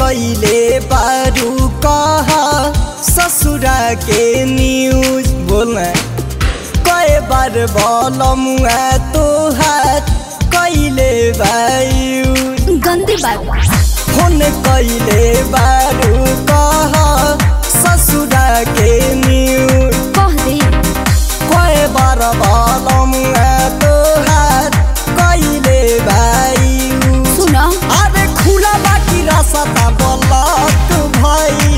कैले बारू कहा ससुरा के न्यूज बोलना कई बार बोलम तो हाथ कैले बायू गंदी बात फोन कैले बारू कहा ससुरा के न्यूज कह दे कई बार बोलम तो हाथ कैले बायू सुन अरे खुला बाकी रास्ता बोलत भाई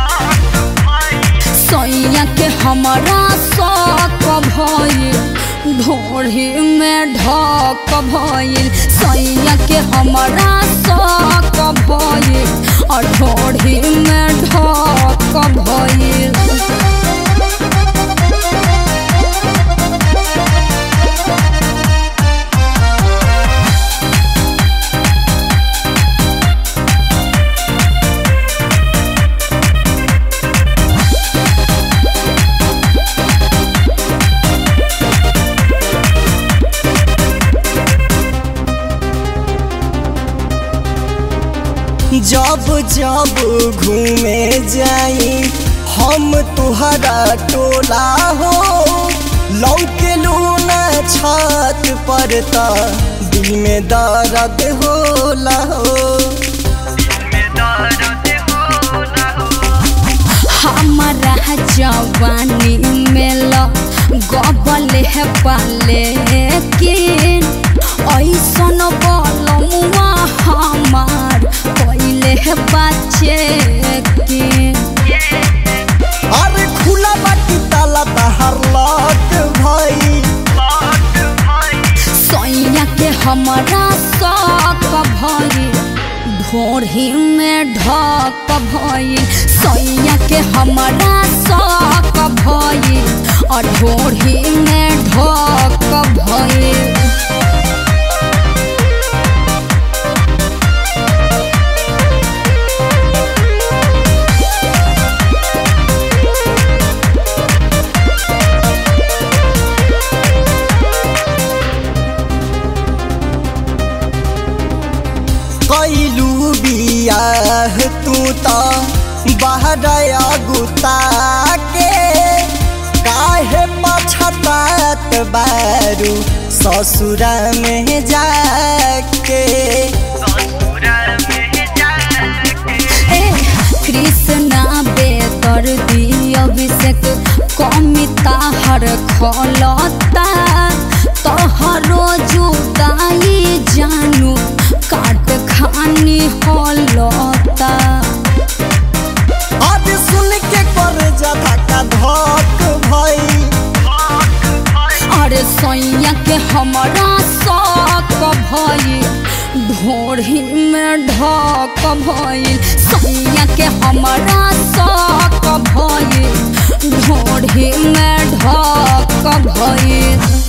सैया के हमारा शौक भइल ढोढ़ी में ढक भइल सैया के हमारा शौक भइल और ढोढ़ी में ढक भइल जब जब घूमे जाई हम तुहरा टोला हो लौके लूना छत पर त दिल में दर्द होला हो हमारा जवानी में ल गबल है पाले किन ऐसन बलमुआ हमार पहले है बच्चे किन अरे खुला बाटी ताला तहर लट भाई सैया के हमारा शौक भइल ढोढ़ी में ढक भइल सैया के हमारा शौक भइल और ढोढ़ी में ढक भइल कैलू बियाह तू त बहरया गुता के काहे पछतात बारू ससुरा में जाके ए कृष्णा बेतर दी अभिषेक कमिता हर खलता तोहरो जुदाई जानू काट खानी हलता आज सुन के कर जा का धक भई अरे सैया के हमारा शौक भइल ढोढ़ी में ढक भइल सैया के हमारा शौक भइल ढोढ़ी में ढक भइल